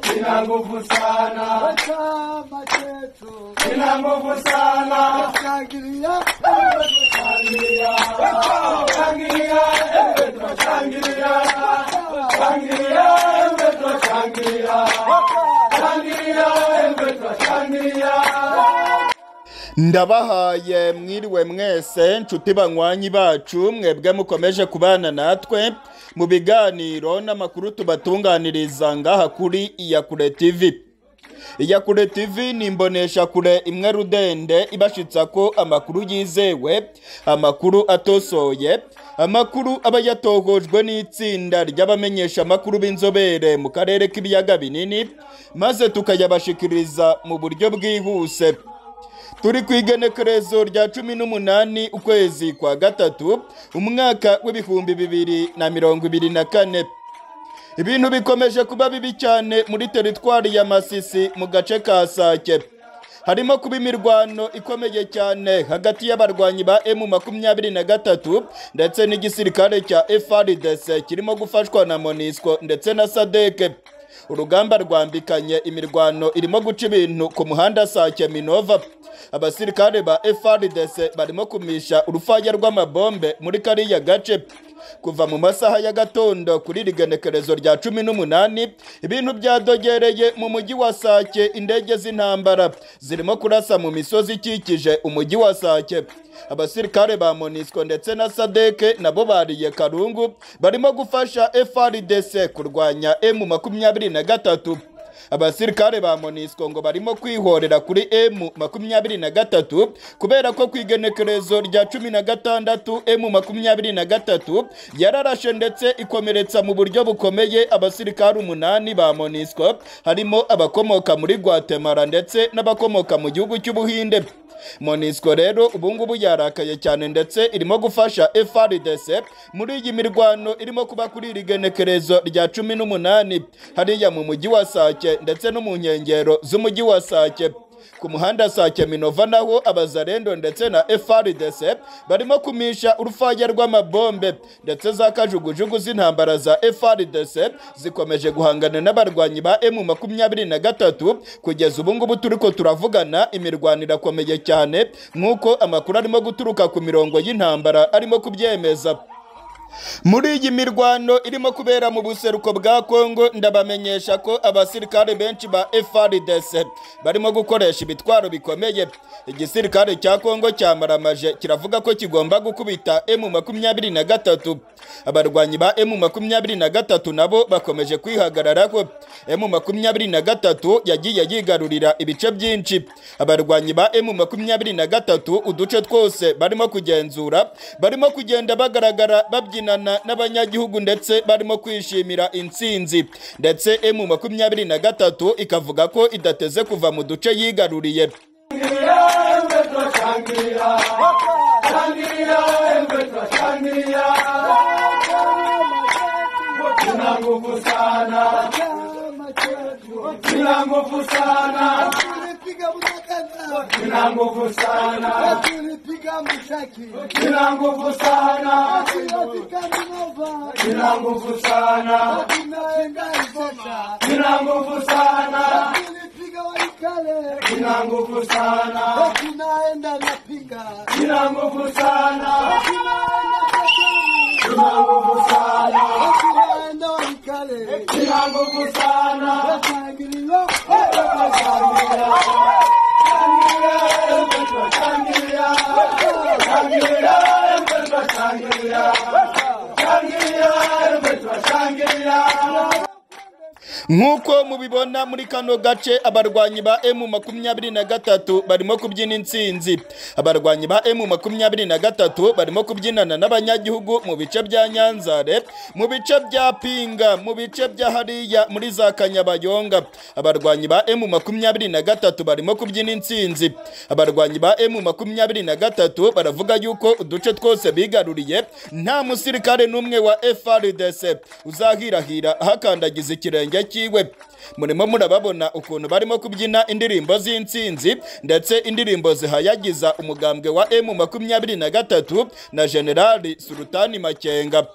Sina nguvu sana, chama chetu sina nguvu sana, shangilia shangilia, shangilia, ewe twashangilia, shangilia, ewe twashangilia, shangilia, ewe twashangilia. ndabahaye mwiriwe mwese nshuti banywanyi bacu mwebwe mukomeje kubana natwe mu biganiro n'amakuru tubatunganiriza ngaha kuri iyakure tv iyakure tv ni imboneshakure imwe rudende ibashitsa ko amakuru yizewe amakuru atosoye amakuru aba yatohojwe n'itsinda ry'abamenyesha amakuru b'inzobere mu karere k'ibiyaga binini maze tukayabashikiriza mu buryo bwihuse turi ku igenekerezo rya cumi n'umunani ukwezi kwa gatatu umwaka w'ibihumbi bibiri na mirongo ibiri na kane ibintu bikomeje kuba bibi cyane muri teritwari ya masisi mu gace ka sake harimo kuba imirwano ikomeye cyane hagati y'abarwanyi ba emu makumyabiri na gatatu ndetse n'igisirikare cya FRDC kirimo gufashwa na monisco ndetse na sadeke urugamba rwambikanye imirwano irimo guca ibintu ku muhanda sake minova abasirikare ba FRDC barimo kumisha urufaya rw'amabombe muri kariya gace kuva mu masaha ya gatondo kuri iri genekerezo rya cumi n'umunani ibintu byadogereye mu mujyi wa sake indege z'intambara zirimo kurasa mu misozi ikikije umujyi wa sake abasirikare ba monisco ndetse na sadeke nabo bariye karungu barimo gufasha FRDC kurwanya emu makumyabiri na gatatu abasirikare ba monisco ngo barimo kwihorera kuri emu makumyabiri na gatatu kubera ko ku igenekerezo rya cumi na gatandatu emu makumyabiri na gatatu yararashe ndetse ikomeretsa mu buryo bukomeye abasirikare umunani ba monisco harimo abakomoka muri guatemala ndetse n'abakomoka mu gihugu cy'ubuhinde monisco rero ubungubu yarakaye cyane ndetse irimo gufasha FRDC muri iyi mirwano irimo kuba kuri iri genekerezo rya cumi n'umunani hariya mu mujyi wa sake ndetse no mu nkengero z'umujyi wa sake ku muhanda sake minova naho abazarendo ndetse na FRDC barimo kumisha urufaya rw'amabombe ndetse za kajugujugu z'intambara za FRDC zikomeje guhangana n'abarwanyi ba emu makumyabiri na gatatu kugeza ubu ngubu turiko turavugana imirwano irakomeye cyane nk'uko amakuru arimo guturuka ku mirongo y'intambara arimo kubyemeza muri iyi mirwano irimo kubera mu buseruko bwa kongo ndabamenyesha ko abasirikare benshi ba FRDC barimo gukoresha ibitwaro bikomeye igisirikare cya kongo cyamaramaje kiravuga ko kigomba gukubita emu makumyabiri na gatatu abarwanyi ba emu makumyabiri na gatatu nabo bakomeje kwihagararaho emu makumyabiri na gatatu yagiye yigarurira ibice byinshi abarwanyi ba emu makumyabiri na gatatu uduce twose barimo kugenzura barimo kugenda bagaragara babyinana n'abanyagihugu ndetse barimo kwishimira intsinzi ndetse emu makumyabiri na gatatu ikavuga ko idateze kuva mu duce yigaruriye Sina nguvu sana, chama chetu sina nguvu sana, tulipiga mtakatifu sina nguvu sana, tulipiga mshaki sina nguvu sana, tunafika Minova sina nguvu sana, tunaenda Ivota sina nguvu sana, tulipiga Waikale sina nguvu sana, tunaenda Napinga sina nguvu sana, tunaenda Katani sina nguvu sana, tunaenda Waikale sina nguvu sana, tunashangiliwa nk'uko mubibona muri kano gace abarwanyi ba emu makumyabiri na gatatu barimo kubyina intsinzi abarwanyi ba emu makumyabiri na gatatu barimo kubyinana n'abanyagihugu mu bice bya nyanzare mu bice bya pinga mu bice bya hariya muri za kanyabayonga abarwanyi ba emu makumyabiri na gatatu barimo kubyina intsinzi abarwanyi ba emu makumyabiri na gatatu baravuga yuko uduce twose bigaruriye nta musirikare n'umwe wa FRDC uzahirahira hakandagiza ikirenge cyiwe murimo murababona ukuntu barimo kubyina indirimbo z'intsinzi ndetse indirimbo zihayagiza umugambwe wa emu makumyabiri na gatatu na generali surutani makenga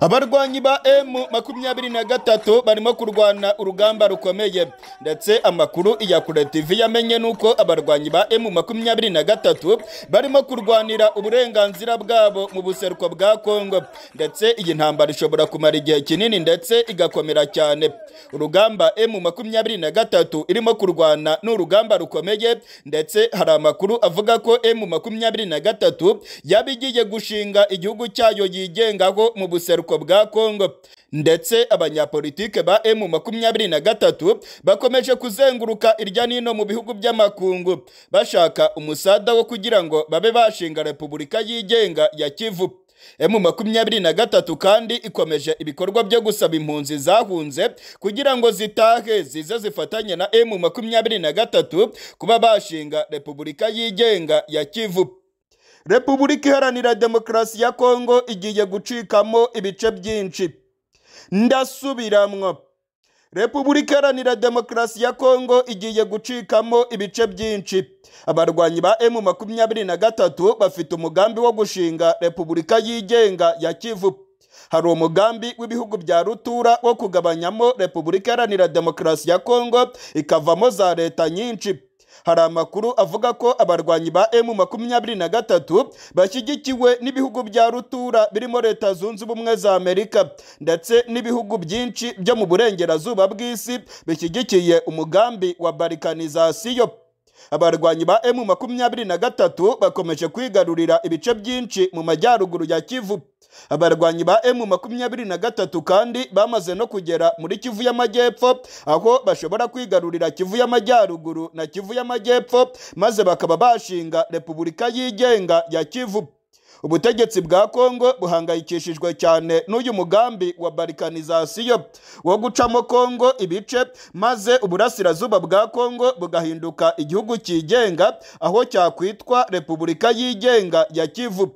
abarwanyi ba emu makumyabiri na gatatu barimo kurwana urugamba rukomeye ndetse amakuru ya kure tv yamenye nuko abarwanyi ba emu makumyabiri na gatatu barimo kurwanira uburenganzira bwabo mu buseruko bwa kongo ndetse iyi ntambara ishobora kumara igihe kinini ndetse igakomera cyane urugamba emu makumyabiri na gatatu irimo kurwana ni urugamba rukomeye ndetse hari amakuru avuga ko emu makumyabiri na gatatu yaba igiye gushinga igihugu cyayo yigengaho mu buseruko bwa kongo ndetse abanyapolitike ba emu makumyabiri na gatatu bakomeje kuzenguruka irya nino mu bihugu by'amakungu bashaka umusada wo kugira ngo babe bashinga repubulika yigenga ya kivu emu makumyabiri na gatatu kandi ikomeje ibikorwa byo gusaba impunzi zahunze kugira ngo zitahe zize zifatanye na emu makumyabiri na gatatu kuba bashinga repubulika yigenga ya kivu repubulika iharanira demokarasi ya kongo igiye gucikamo ibice byinshi ndasubiramwo Repubulika Iharanira Demokarasi ya Kongo igiye gucikamo ibice byinshi. Abarwanyi ba M makumyabiri na gatatu bafite umugambi wo gushinga Repubulika yigenga ya Kivu. Hari umugambi w'ibihugu bya rutura wo kugabanyamo Repubulika Iharanira Demokarasi ya Kongo ikavamo za leta nyinshi. Hari amakuru avuga ko abarwanyi ba M makumyabiri na gatatu bashyigikiwe n'ibihugu bya rutura birimo Leta Zunze Ubumwe za Amerika ndetse n'ibihugu byinshi byo mu burengerazuba bw'isi bishyigikiye umugambi wa barikanizasiyo abarwanyi ba M makumyabiri na gatatu bakomeje kwigarurira ibice byinshi mu majyaruguru ya Kivu abarwanyi ba M makumyabiri na gatatu kandi bamaze no kugera muri Kivu y'Amajyepfo aho bashobora kwigarurira Kivu y'Amajyaruguru na Kivu y'Amajyepfo maze bakaba bashinga Repubulika yigenga ya Kivu ubutegetsi bwa Kongo buhangayikishijwe cyane n'uyu mugambi wa barikanizasiyo wo gucamo Kongo ibice maze uburasirazuba bwa Kongo bugahinduka igihugu cyigenga aho cyakwitwa Repubulika yigenga ya Kivu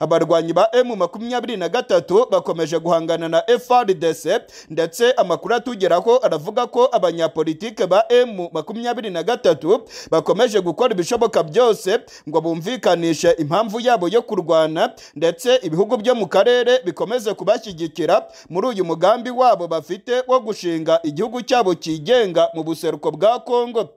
abarwanyi ba M makumyabiri na gatatu bakomeje guhangana na FRDC ndetse amakuru atugeraho aravuga ko abanyapolitike ba M makumyabiri na gatatu bakomeje gukora ibishoboka byose ngo bumvikanishe impamvu yabo yo kurwana ndetse ibihugu byo mu karere bikomeze kubashyigikira muri uyu mugambi wabo bafite wo gushinga igihugu cyabo cyigenga mu buseruko bwa Kongo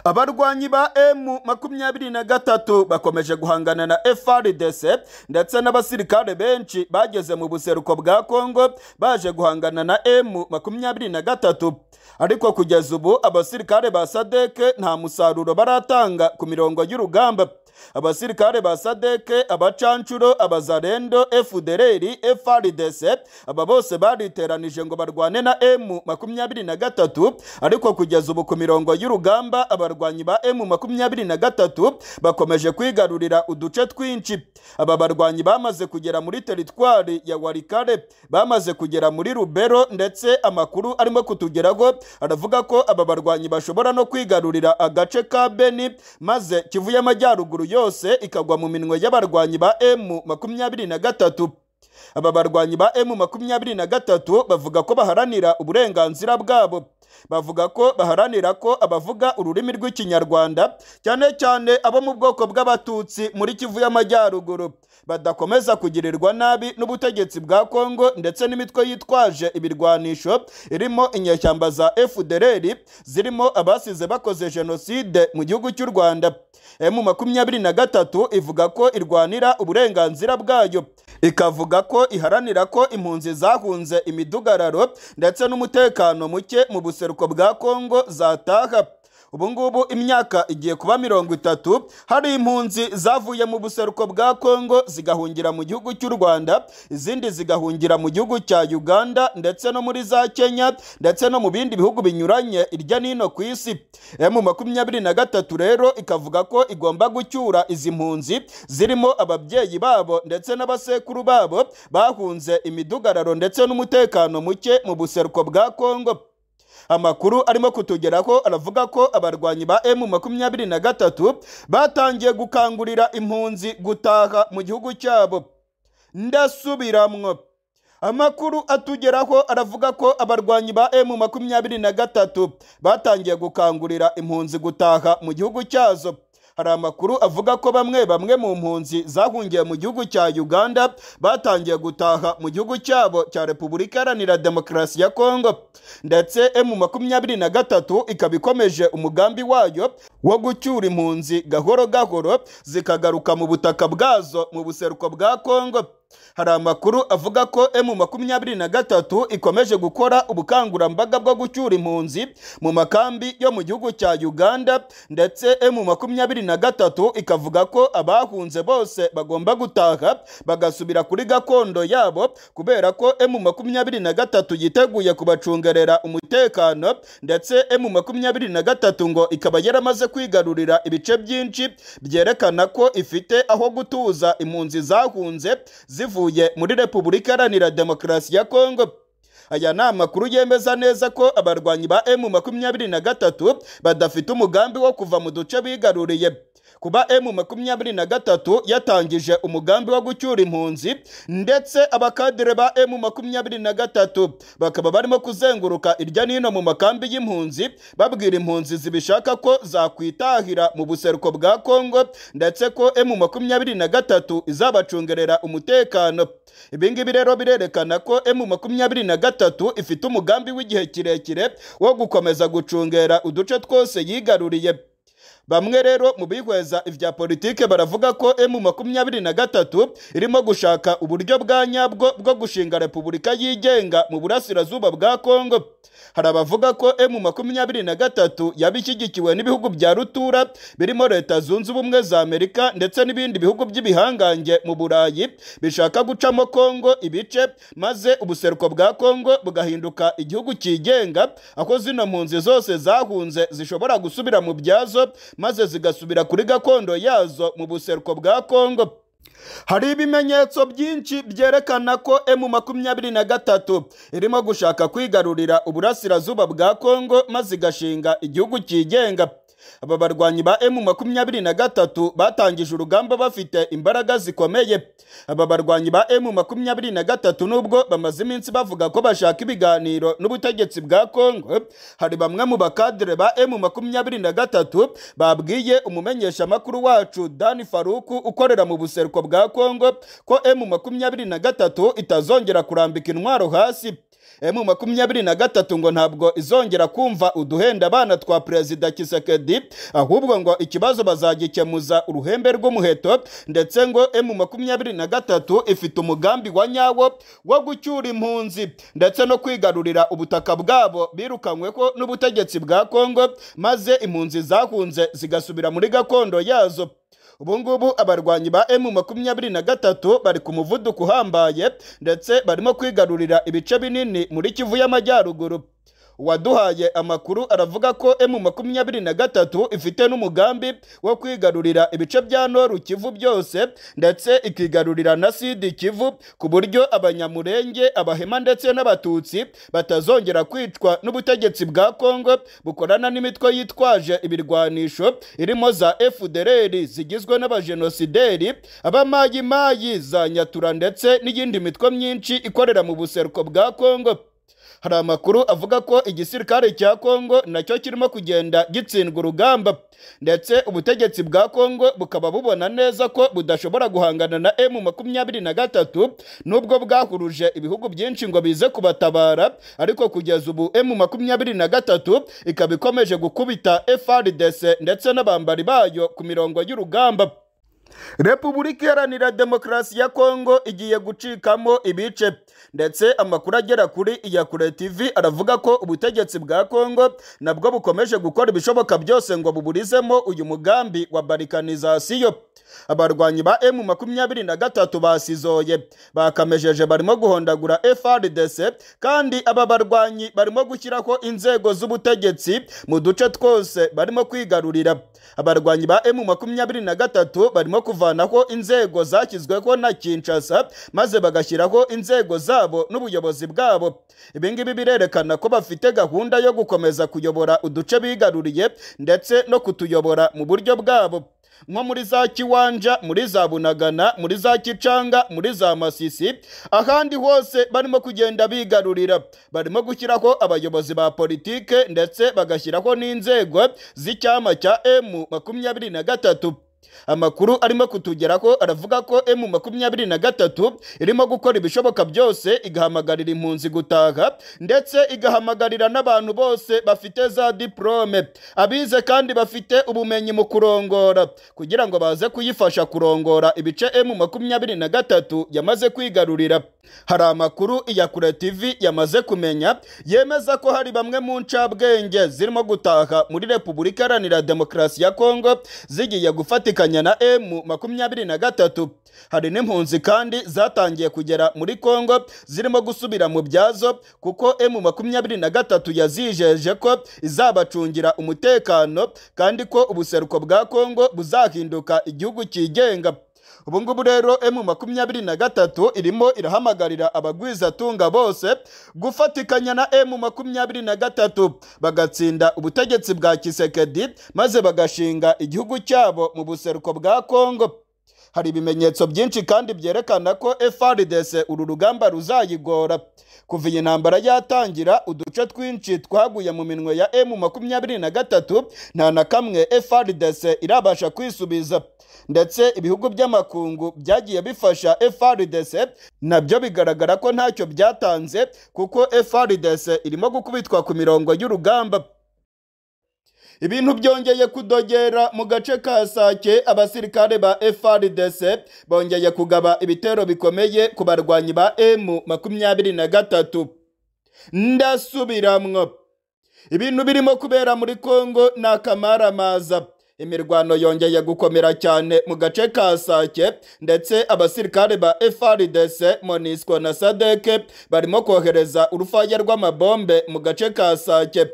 abarwanyi ba emu makumyabiri na gatatu bakomeje guhangana na FRDC ndetse n'abasirikare benshi bageze mu buseruko bwa Kongo baje guhangana na emu makumyabiri na gatatu ariko kugeza ubu abasirikare ba sadeke nta musaruro baratanga ku mirongo y'urugamba abasirikare ba sadeke abacanshuro abazarendo efudereri efrdc aba bose bariteranije ngo barwane na emu makumyabiri na gatatu ariko kugeza ubu ku mirongo y'urugamba abarwanyi ba emu makumyabiri na gatatu bakomeje kwigarurira uduce twinshi aba barwanyi bamaze kugera muri teritwari ya warikare bamaze kugera muri rubero ndetse amakuru arimo kutugeraho aravuga ko aba barwanyi bashobora no kwigarurira agace ka beni maze kivu y'amajyaruguru yose ikagwa mu minwe y'abarwanyi ba emu makumyabiri na gatatu aba barwanyi ba emu makumyabiri na gatatu bavuga ko baharanira uburenganzira bwabo bavuga ko baharanira ko abavuga ururimi rw'ikinyarwanda cyane cyane abo mu bwoko bw'abatutsi muri kivu y'amajyaruguru badakomeza kugirirwa nabi n'ubutegetsi bwa kongo ndetse n'imitwe yitwaje ibirwanisho irimo inyeshyamba za fdr zirimo abasize bakoze jenoside mu gihugu cy'u rwanda emu makumyabiri na gatatu ivuga ko irwanira uburenganzira bwayo ikavuga ko iharanira ko impunzi zahunze imidugararo ndetse n'umutekano muke mu buseruko bwa kongo zataha ubu ngubu imyaka igiye kuba mirongo itatu hari impunzi zavuye mu buseruko bwa kongo zigahungira mu gihugu cy'u rwanda izindi zigahungira mu gihugu cya uganda ndetse no muri za kenya ndetse no mu bindi bihugu binyuranye irya nino ku isi emu makumyabiri na gatatu rero ikavuga ko igomba gucyura izi mpunzi zirimo ababyeyi babo ndetse n'abasekuru babo bahunze imidugararo ndetse n'umutekano muke mu buseruko bwa kongo amakuru arimo kutugeraho aravuga ko abarwanyi ba emu makumyabiri na gatatu batangiye gukangurira impunzi gutaha mu gihugu cyabo ndasubiramwo amakuru atugeraho aravuga ko abarwanyi ba emu makumyabiri na gatatu batangiye gukangurira impunzi gutaha mu gihugu cyazo hari amakuru avuga ko bamwe bamwe mu mpunzi zahungiye mu gihugu cya uganda batangiye gutaha mu gihugu cyabo cya repubulika iharanira demokarasi ya kongo ndetse emu makumyabiri na gatatu ikaba ikomeje umugambi wayo wo gucyura impunzi gahoro gahoro zikagaruka mu butaka bwazo mu buseruko bwa kongo hari amakuru avuga ko emu makumyabiri na gatatu ikomeje gukora ubukangurambaga bwo gucyura impunzi mu makambi yo mu gihugu cya uganda ndetse emu makumyabiri na gatatu ikavuga ko abahunze bose bagomba gutaha bagasubira kuri gakondo yabo kubera ko emu makumyabiri na gatatu yiteguye kubacungerera umutekano ndetse emu makumyabiri na gatatu ngo ikaba yaramaze kwigarurira ibice byinshi byerekana ko ifite aho gutuza impunzi zahunze zivuye muri repubulika iharanira demokarasi ya kongo aya ni amakuru yemeza neza ko abarwanyi ba emu makumyabiri na gatatu badafite umugambi wo kuva mu duce bigaruriye kuba emu makumyabiri na gatatu yatangije umugambi wo gucyura impunzi ndetse abakadire ba emu makumyabiri na gatatu bakaba barimo kuzenguruka irya n'ino mu makambi y'impunzi babwira impunzi zibishaka ko zakwitahira mu buseruko bwa kongo ndetse ko emu makumyabiri na gatatu izabacungerera umutekano ibi ngibi rero birerekana ko emu makumyabiri na gatatu ifite umugambi w'igihe kirekire wo gukomeza gucungera uduce twose yigaruriye bamwe rero mu bihweza ibya politike baravuga ko emu makumyabiri na gatatu irimo gushaka uburyo bwa nyabwo bwo gushinga repubulika yigenga mu burasirazuba bwa kongo hari abavuga ko emu makumyabiri na gatatu yaba ishyigikiwe n'ibihugu bya rutura birimo leta zunze ubumwe za amerika ndetse n'ibindi bihugu by'ibihangange mu burayi bishaka gucamo kongo ibice maze ubuseruko bwa kongo bugahinduka igihugu cyigenga aho zino mpunzi zose zahunze zishobora gusubira mu byazo maze zigasubira kuri gakondo yazo mu buseruko bwa kongo hari ibimenyetso byinshi byerekana ko emu makumyabiri na gatatu irimo gushaka kwigarurira uburasirazuba bwa kongo maze igashinga igihugu cyigenga aba barwanyi ba emu makumyabiri na gatatu batangije urugamba bafite imbaraga zikomeye aba barwanyi ba emu makumyabiri na gatatu nubwo bamaze iminsi bavuga ko bashaka ibiganiro n'ubutegetsi bwa kongo hari bamwe mu bakadire ba emu makumyabiri na gatatu babwiye umumenyeshamakuru wacu dani faruku ukorera mu buseruko bwa kongo ko emu makumyabiri na gatatu itazongera kurambika intwaro hasi emu makumyabiri na gatatu ngo ntabwo izongera kumva uduhenda abana twa perezida kisekedi ahubwo ngo ikibazo bazagikemuza uruhembe rw'umuheto ndetse ngo emu makumyabiri na gatatu ifite umugambi wa nyawo wo gucyura impunzi ndetse no kwigarurira ubutaka bwabo birukanyweho n'ubutegetsi bwa kongo maze impunzi zahunze zigasubira muri gakondo yazo ubu ngubu abarwanyi ba emu makumyabiri na gatatu bari ku muvuduko uhambaye ndetse barimo kwigarurira ibice binini muri kivu y'amajyaruguru uwaduhaye amakuru aravuga ko emu makumyabiri na gatatu ifite n'umugambi wo kwigarurira ibice bya noru kivu byose ndetse ikigarurira na sidi kivu ku buryo abanyamurenge abahema ndetse n'abatutsi batazongera kwicwa n'ubutegetsi bwa kongo bukorana n'imitwe yitwaje ibirwanisho irimo za efudereri zigizwe n'abajenosideri abamayimayi za nyatura ndetse n'iyindi mitwe myinshi ikorera mu buseruko bwa kongo hari amakuru avuga ko igisirikare cya kongo nacyo kirimo kugenda gitsindwa urugamba ndetse ubutegetsi bwa kongo bukaba bubona neza ko budashobora guhangana na emu makumyabiri na gatatu nubwo bwahuruje ibihugu byinshi ngo bize kubatabara ariko kugeza ubu emu makumyabiri na gatatu ikaba ikomeje gukubita frdc ndetse n'abambari bayo ku mirongo y'urugamba repubulika iharanira demokarasi ya kongo igiye gucikamo ibice ndetse amakuru agera kuri iyakure tv aravuga ko ubutegetsi bwa kongo nabwo bukomeje gukora ibishoboka byose ngo buburizemo uyu mugambi wa barikanizasiyo abarwanyi ba emu makumyabiri na gatatu basizoye bakamejeje barimo guhondagura frdc kandi aba barwanyi barimo gushyiraho inzego z'ubutegetsi mu duce twose barimo kwigarurira abarwanyi ba emu makumyabiri na gatatu barimo kuvanaho inzego zashyizweho na kinshasa maze bagashyiraho inzego zabo n'ubuyobozi bwabo ibi ngibi birerekana ko bafite gahunda yo gukomeza kuyobora uduce bigaruriye ndetse no kutuyobora mu buryo bwabo nko muri za kiwanja muri za bunagana muri za kicanga muri za masisi ahandi hose barimo kugenda bigarurira barimo gushyiraho abayobozi ba politike ndetse bagashyiraho n'inzego z'icyama cya emu makumyabiri na gatatu amakuru arimo kutugeraho aravuga ko emu makumyabiri na gatatu irimo gukora ibishoboka byose igahamagarira impunzi gutaha ndetse igahamagarira n'abantu bose bafite za diporome abize kandi bafite ubumenyi mu kurongora kugira ngo baze kuyifasha kurongora ibice emu makumyabiri na gatatu yamaze kwigarurira hari amakuru iya kure tv yamaze kumenya yemeza ko hari bamwe mu ncabwenge zirimo gutaha muri repubulika iharanira demokarasi ya kongo zigiye gufatikanya na emu makumyabiri na gatatu hari n'impunzi kandi zatangiye kugera muri kongo zirimo gusubira mu byazo kuko emu makumyabiri na gatatu yazijeje ko izabacungira umutekano kandi ko ubuseruko bwa kongo buzahinduka igihugu cyigenga ubu ngubu rero emu makumyabiri na gatatu irimo irahamagarira abagwizatunga bose gufatikanya na emu makumyabiri na gatatu bagatsinda ubutegetsi bwa kisekedi maze bagashinga igihugu cyabo mu buseruko bwa kongo hari ibimenyetso byinshi kandi byerekana ko FRDC uru rugamba ruzayigora kuva iyi ntambara yatangira uduce twinshi twaguye mu minwe ya M makumyabiri na gatatu nta na kamwe FRDC irabasha kwisubiza ndetse ibihugu by'amakungu byagiye bifasha FRDC nabyo bigaragara ko ntacyo byatanze kuko FRDC irimo gukubitwa ku mirongo y'urugamba ibintu byongeye kudogera mu gace ka sake abasirikare ba frdc bongeye kugaba ibitero bikomeye ku barwanyi ba emu makumyabiri na gatatu ndasubiramwo ibintu birimo kubera muri kongo ni akamaramaza imirwano yongeye gukomera cyane mu gace ka sake ndetse abasirikare ba frdc monisco na sadeke barimo kohereza urufaya rw'amabombe mu gace ka sake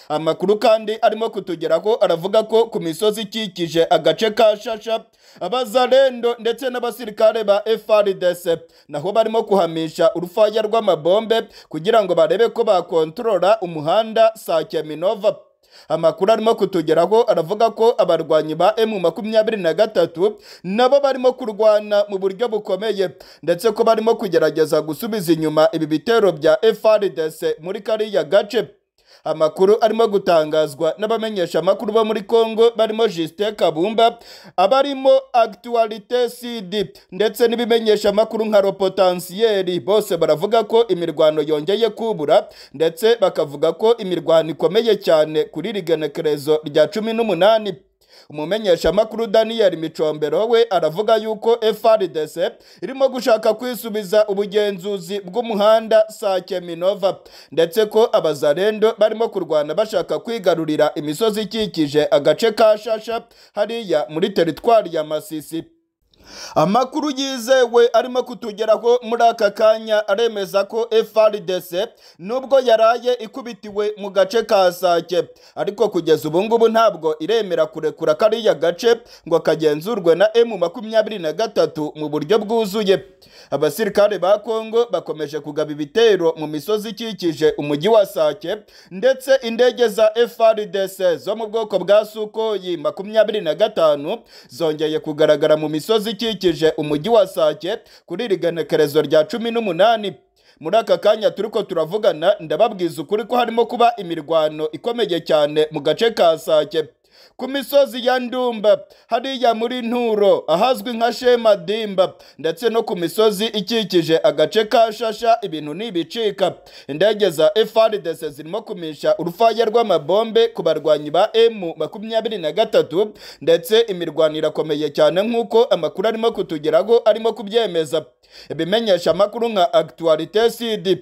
amakuru kandi arimo kutugeraho aravuga ko ku misozi ikikije agace ka shasha abazarendo ndetse n'abasirikare ba frdc naho barimo kuhamisha urufaya rw'amabombe kugira ngo barebe ko bakontorora umuhanda sake minova amakuru arimo kutugeraho aravuga ko abarwanyi ba emu makumyabiri na gatatu nabo barimo kurwana mu buryo bukomeye ndetse ko barimo kugerageza gusubiza inyuma ibi bitero bya frdc muri kariya gace amakuru arimo gutangazwa n'abamenyesha amakuru bo muri Kongo barimo Justin Kabumba abarimo Actualité CD ndetse n'ibimenyesha amakuru nka Ropotansiyeri bose baravuga ko imirwano yongeye kubura ndetse bakavuga ko imirwano ikomeye cyane kuri rigenekerezo rya cumi n'umunani umumenyeshamakuru daniel micombero we aravuga yuko frdc irimo gushaka kwisubiza ubugenzuzi bw'umuhanda sake minova ndetse ko abazarendo barimo kurwana bashaka kwigarurira imisozi ikikije agace ka shasha hariya muri teritwari ya masisi amakuru yizewe arimo kutugeraho muri aka kanya aremeza ko frdc nubwo yaraye ikubitiwe mu gace ka sake ariko kugeza ubu ngubu ntabwo iremera kurekura kariya gace ngo kagenzurwe na emu makumyabiri na gatatu mu buryo bwuzuye abasirikare ba kongo bakomeje kugaba ibitero mu misozi ikikije umujyi wa sake ndetse indege za frdc zo mu bwoko bwa sukoyi makumyabiri na gatanu zongeye kugaragara mu misozi ikikije umujyi wa sake kuri iri genekerezo rya cumi n'umunani muri aka kanya turiko turavugana ndababwiza ukuri ko harimo kuba imirwano ikomeye cyane mu gace ka sake ku misozi ya ndumba hariya muri nturo ahazwi nka shemadimba ndetse no ku misozi ikikije agace ka shasha ibintu ntibicika indege za frdc zirimo kumisha urufaya rw'amabombe ku barwanyi ba emu makumyabiri na gatatu ndetse imirwano irakomeye cyane nk'uko amakuru arimo kutugeraho arimo kubyemeza ibimenyesha amakuru nka actualité cd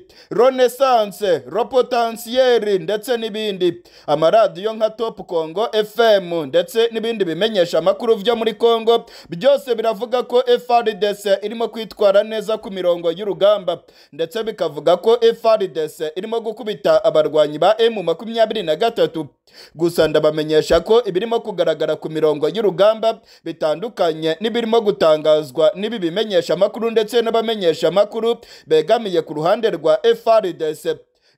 renaissance ropotansiyeri ndetse n'ibindi amaradiyo nka top congo fm ndetse n'ibindi bimenyesha amakuru byo muri congo byose biravuga ko frdc irimo kwitwara neza ku mirongo y'urugamba ndetse bikavuga ko frdc irimo gukubita abarwanyi ba emu makumyabiri na gatatu gusa ndabamenyesha ko ibirimo kugaragara ku mirongo y'urugamba bitandukanye n'ibirimo gutangazwa n'ibi bimenyesha amakuru ndetse n'abamenyesha amakuru begamiye ku ruhande rwa frdc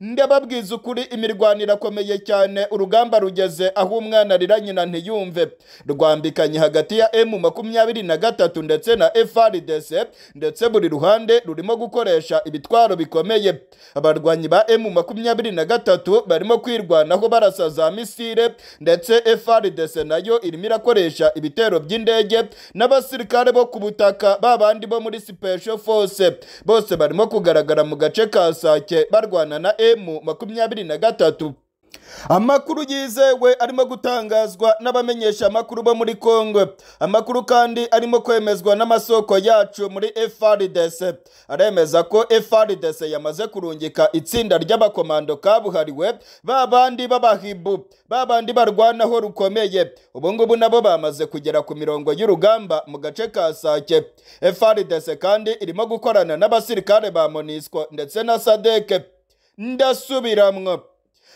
ndababwiza ukuri imirwaniro irakomeye cyane urugamba rugeze aho umwana arira nyina ntiyumve rwambikanye hagati ya emu makumyabiri na gatatu ndetse na FRDC ndetse buri ruhande rurimo gukoresha ibitwaro bikomeye abarwanyi ba emu makumyabiri na gatatu barimo kwirwanaho barasa za misile ndetse FRDC nayo irimo irakoresha ibitero by'indege n'abasirikare bo ku butaka babandi bo muri special force bose barimo kugaragara mu gace ka Sake barwana na emu makumyabiri na gatatu amakuru yizewe arimo gutangazwa n'abamenyesha amakuru bo muri Kongo amakuru kandi arimo kwemezwa n'amasoko yacu muri FRDC aremeza ko FRDC yamaze kurungika itsinda ry'abakomando kabuhariwe babandi b'abahibu babandi barwanaho rukomeye ubu ngubu nabo bamaze kugera ku mirongo y'urugamba mu gace ka Sake FRDC kandi irimo gukorana n'abasirikare ba MONUSCO ndetse na SADC ndasubiramwo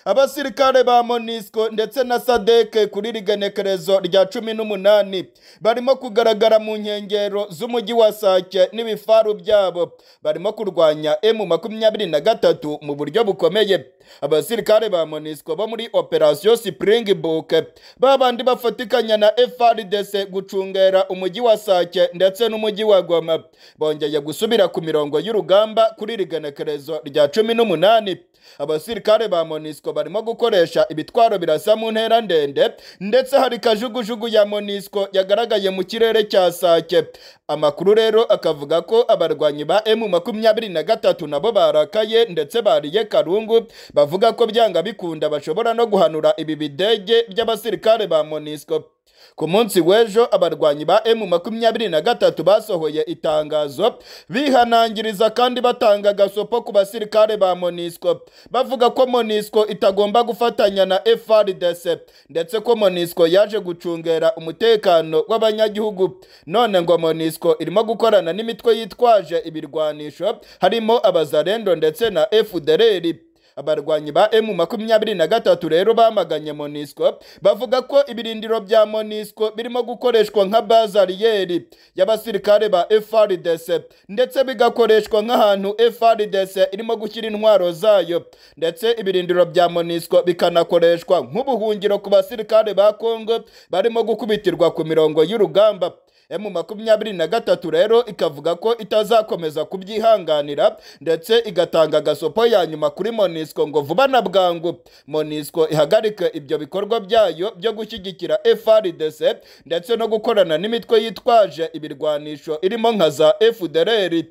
abasirikare ba monisco ndetse na sadeke kuri rigenekerezo rya cumi n'umunani barimo kugaragara mu nkengero z'umujyi wa sake n'ibifaru byabo barimo kurwanya emu makumyabiri na gatatu mu buryo bukomeye abasirikare ba monisco bo muri operasiyo springbok babandi bafatikanya na frdc gucungera umujyi wa sake ndetse n'umujyi wa goma bongeye gusubira ku mirongo y'urugamba kuri rigenekerezo rya cumi n'umunani abasirikare ba monisco barimo gukoresha ibitwaro birasa mu ntera ndende ndetse hari kajugujugu ya monisco yagaragaye mu kirere cya sake amakuru rero akavuga ko abarwanyi ba emu makumyabiri na gatatu nabo barakaye ndetse bariye karungu bavuga ko byanga bikunda bashobora no guhanura ibi bidege by'abasirikare ba monisco ku munsi w'ejo abarwanyi ba emu makumyabiri na gatatu basohoye itangazo bihanangiriza kandi batanga agasopo ku basirikare ba monisco bavuga ko monisco itagomba gufatanya na frdc ndetse ko monisco yaje gucungera umutekano w'abanyagihugu none ngo monisco irimo gukorana n'imitwe yitwaje ibirwanisho harimo abazarendo ndetse na fdr abarwanyi ba emu makumyabiri na gatatu rero bamaganye monisco bavuga ko ibirindiro bya monisco birimo gukoreshwa nka bazariyeri y'abasirikare ba frdc ndetse bigakoreshwa nk'ahantu frdc irimo gushyira intwaro zayo ndetse ibirindiro bya monisco bikanakoreshwa nk'ubuhungiro ku basirikare ba congo barimo gukubitirwa ku mirongo y'urugamba emu makumyabiri na gatatu rero ikavuga ko itazakomeza kubyihanganira ndetse igatanga agasopo ya nyuma kuri monisco ngo vuba na bwangu monisco ihagarike ibyo bikorwa byayo byo gushyigikira frdc ndetse no gukorana n'imitwe yitwaje ibirwanisho irimo nka za fdr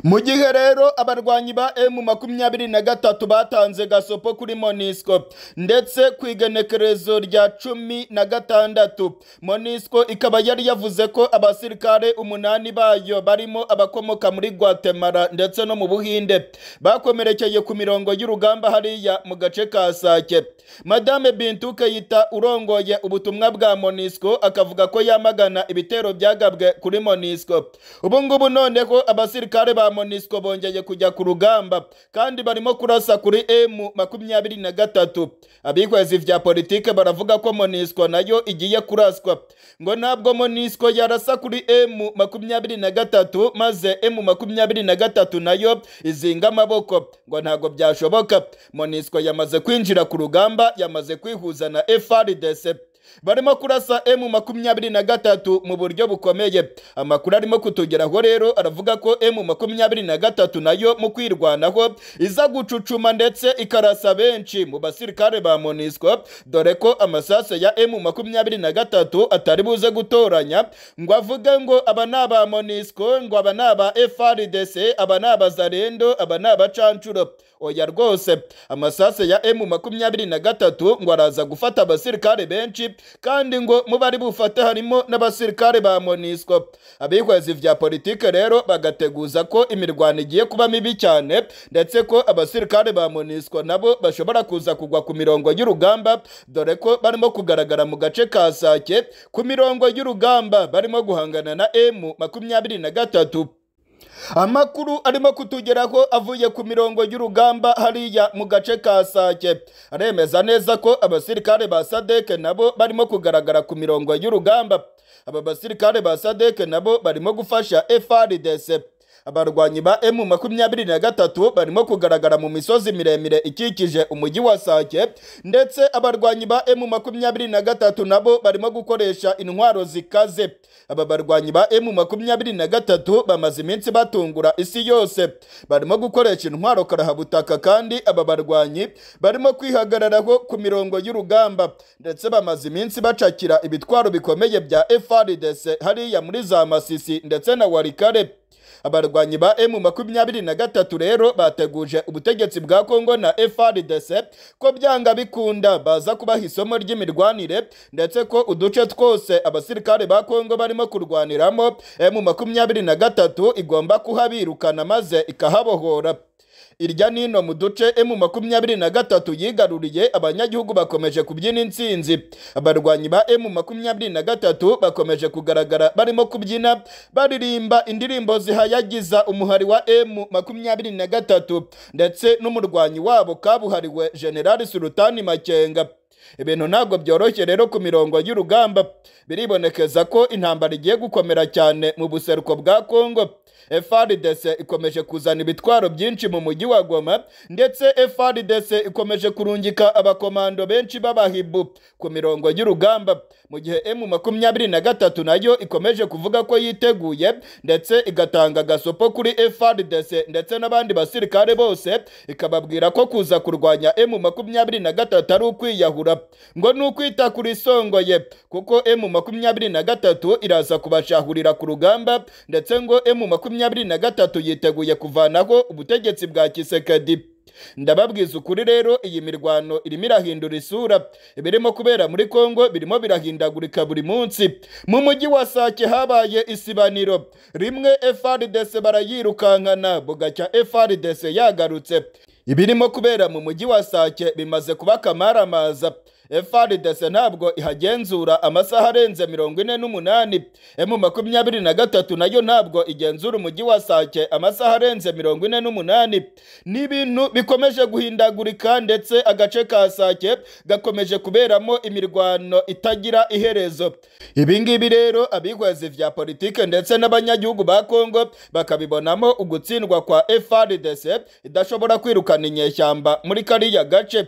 mu gihe rero abarwanyi ba emu makumyabiri na gatatu batanze gasopo kuri monisco ndetse ku igenekerezo rya cumi na gatandatu monisco ikaba yari yavuze ko abasirikare umunani bayo barimo abakomoka muri guatemala ndetse no mu buhinde bakomerekeye ku mirongo y'urugamba hariya mu gace ka sake madame bintu kayita urongoye ubutumwa bwa monisco akavuga ko yamagana ibitero byagabwe kuri monisco ubu ngubu noneho abasirikare ba monisco bongeye kujya ku rugamba kandi barimo kurasa kuri emu makumyabiri na gatatu abihwezi vya politike baravuga ko monisco nayo igiye kuraswa ngo ntabwo monisco yarasa kuri emu makumyabiri na gatatu maze emu makumyabiri na gatatu nayo izinga amaboko ngo ntabwo byashoboka monisco yamaze kwinjira ku rugamba yamaze kwihuza na frdc barimo kurasa emu makumyabiri na gatatu mu buryo bukomeye amakuru arimo kutugeraho rero aravuga ko emu makumyabiri na gatatu nayo mu kwirwanaho iza gucucuma ndetse ikarasa benshi mu basirikare ba monisco dore ko amasaso ya emu makumyabiri na gatatu atari buze gutoranya ngo avuge ngo aba ni aba monisco ngo aba ni aba frdc aba ni abazarendo aba ni abacanshuro oya rwose amasasu ya emu makumyabiri na gatatu ngo araza gufata abasirikare benshi kandi ngo mu bari bufate harimo n'abasirikare ba monisco abihwezi vya politike rero bagateguza ko imirwano igiye kuba mibi cyane ndetse ko abasirikare ba monisco nabo bashobora kuza kugwa ku mirongo y'urugamba dore ko barimo kugaragara mu gace ka sake ku mirongo y'urugamba barimo guhangana na emu makumyabiri na gatatu amakuru arimo kutugeraho avuye ku mirongo y'urugamba hariya mu gace ka sake aremeza neza ko abasirikare ba sadeke nabo barimo kugaragara ku mirongo y'urugamba aba basirikare ba sadeke nabo barimo gufasha frdc abarwanyi ba emu makumyabiri na gatatu barimo kugaragara mu misozi miremire ikikije umujyi wa sake ndetse abarwanyi ba emu makumyabiri na gatatu nabo barimo gukoresha intwaro zikaze aba barwanyi ba emu makumyabiri na gatatu bamaze iminsi batungura isi yose barimo gukoresha intwaro karahabutaka kandi aba barwanyi barimo kwihagararaho ku mirongo y'urugamba ndetse bamaze iminsi bacakira ibitwaro bikomeye bya FRDC hariya muri za Masisi ndetse na Walikale abarwanyi ba emu makumyabiri na gatatu rero bateguje ubutegetsi bwa kongo na frdc ko byanga bikunda baza kubaha isomo ry'imirwanire ndetse ko uduce twose abasirikare ba kongo barimo kurwaniramo emu makumyabiri na gatatu igomba kuhabirukana maze ikahabohora irya nino mu duce emu makumyabiri na gatatu yigaruriye abanyagihugu bakomeje kubyina insinzi abarwanyi ba emu makumyabiri na gatatu bakomeje kugaragara barimo kubyina baririmba indirimbo zihayagiza umuhari wa emu makumyabiri na gatatu ndetse n'umurwanyi wabo kabuhariwe generali sulutani makenga ibintu ntabwo byoroshye rero ku mirongo y'urugamba biribonekeza ko intambara igiye gukomera cyane mu buseruko bwa kongo frdc ikomeje kuzana ibitwaro byinshi mu mujyi wa goma ndetse frdc ikomeje kurungika abakomando benshi b'abahibu ku mirongo y'urugamba mu gihe emu makumyabiri na gatatu nayo ikomeje kuvuga ko yiteguye ndetse igatanga agasopo kuri frdc ndetse n'abandi basirikare bose ikababwira ko kuza kurwanya emu makumyabiri na gatatu ari ukwiyahura ngo ni ukwita kuri isongoye kuko emu makumyabiri na gatatu iraza kubashahurira ku rugamba ndetse ngo emu makumyabiri na gatatu yiteguye kuvanaho ubutegetsi bwa kisekedi ndababwiza ukuri rero iyi mirwano irimo irahindura isura ibirimo kubera muri kongo birimo birahindagurika buri munsi mu mujyi wa sake habaye isibaniro rimwe frdc barayirukankana bugacya frdc yagarutse ibirimo kubera mu mujyi wa sake bimaze kuba akamaramaza FRDC ntabwo ihagenzura amasaha arenze mirongo ine n'umunani emu makumyabiri na gatatu nayo ntabwo igenzura umujyi wa sake amasaha arenze mirongo ine n'umunani ni ibintu bikomeje guhindagurika ndetse agace ka sake gakomeje kuberamo imirwano itagira iherezo ibi ngibi rero abihweza vya politike ndetse n'abanyagihugu ba kongo bakabibonamo ugutsindwa kwa FRDC idashobora kwirukana inyeshyamba muri kariya gace